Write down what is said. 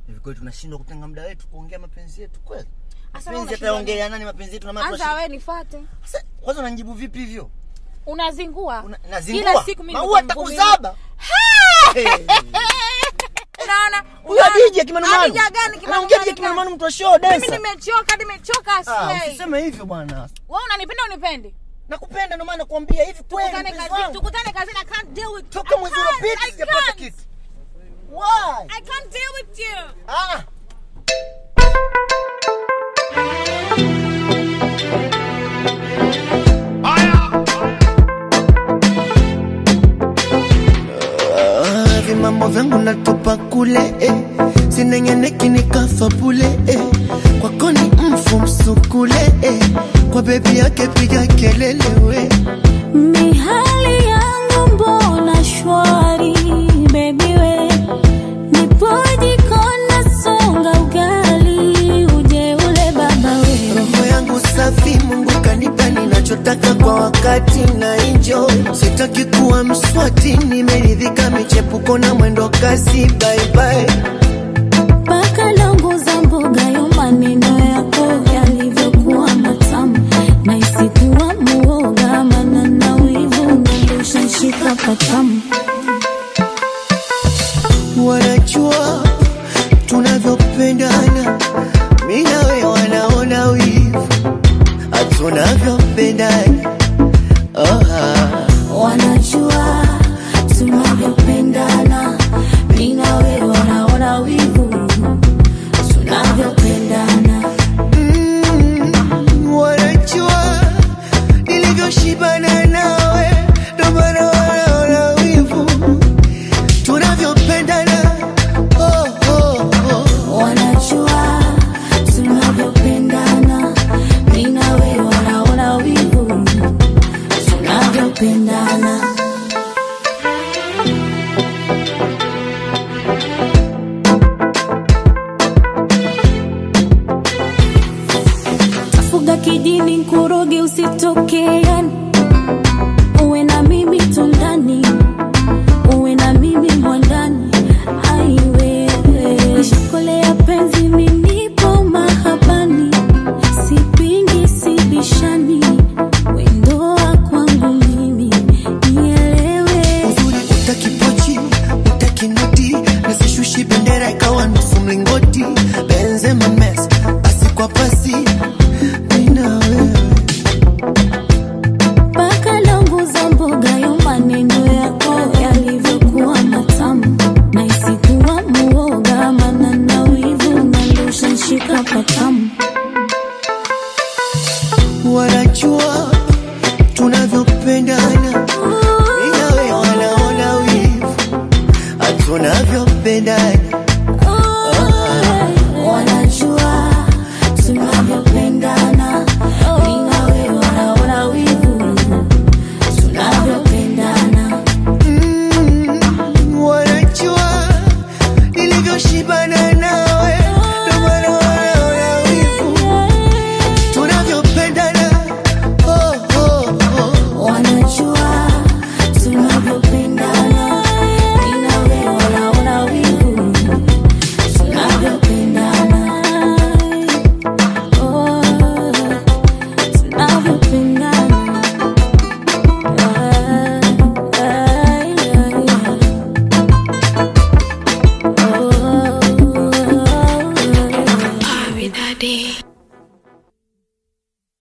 hivi kweli tunashindwa kutenga muda wetu kuongea mapenzi yetu kweli Asa wewe mapenzi unashindwa yataongelea nani mapenzi yetu na maana anza wewe nifuate Sasa, kwanza unanijibu vipi hivyo unazingua Una- kila nazingua siku mimi maua niko mvumilivu. takuzaba Hey. unaona huyo Una- DJ Kimanumanu Adija gani anaongea Kimanumanu DJ gani? Kimanumanu mtu wa show mimi dancer nimechoka nimechoka ah slay usiseme hivyo bwana wewe unanipenda unipendi nakupenda ndio maana nakwambia hivi kweli tukutane mpenzi kazini wangu tukutane kazini i can't deal with toka I mwezi can't, uliopita I sijapata can't. kitu why i can't deal with you ah Ah, vimambo vyangu natupa kule eh. sinengeneki nikafa bule eh. kwako ni mfu msukule eh. kwa bebi yake piga kelele we Mihali yangu mbona shwari baby we nipoje kona songa ugali uje ule baba we roho yangu safi mungu kanipa ninachotaka kwa wakati na enjoy sitaki kuwa mswati nimeridhika michepuko na mwendo kasi baibai mpaka longo za mboga yo maneno yako yalivyokuwa matamu na isikuwa muoga mana na wivu nandosha shika patamu wanajua tunavyopendana mi nawe wanaona wivu hatunavyopendana oh, ah. wanajua tunavyopendana mi na wewe wanaona wivu tunavyopendana Mm, wanajua nilivyoshibana nawe ndo maana wanaona wivu tunavyopendana oh, oh, oh. wanajua tunavyopendana mi na wewe wanaona wivu tunavyopendana tafuga kijini nkuroge usitokeani uwe na mimi tundani uwe na mimi mwandani aiwewe nishakolea penzi minipo mahabani sipingi sibishani wendoa kwangu mimi nielewe uzuri utakipochi utakinoti nasishushi bendera ikawa nusu mlingoti benzema mes pasi kwa pasi mina wewe mpaka longo za mboga yo maneno yako yalivyokuwa matamu na isikuwa muoga mana na wivu nandosha nshika patamu wanajua tunavyopendana minawe wanaona wivu hatunavyopendana wanajua tunavyopendana mi na wewe wanaona wivu tunavyopendana Mm, wanajua nilivyoshibana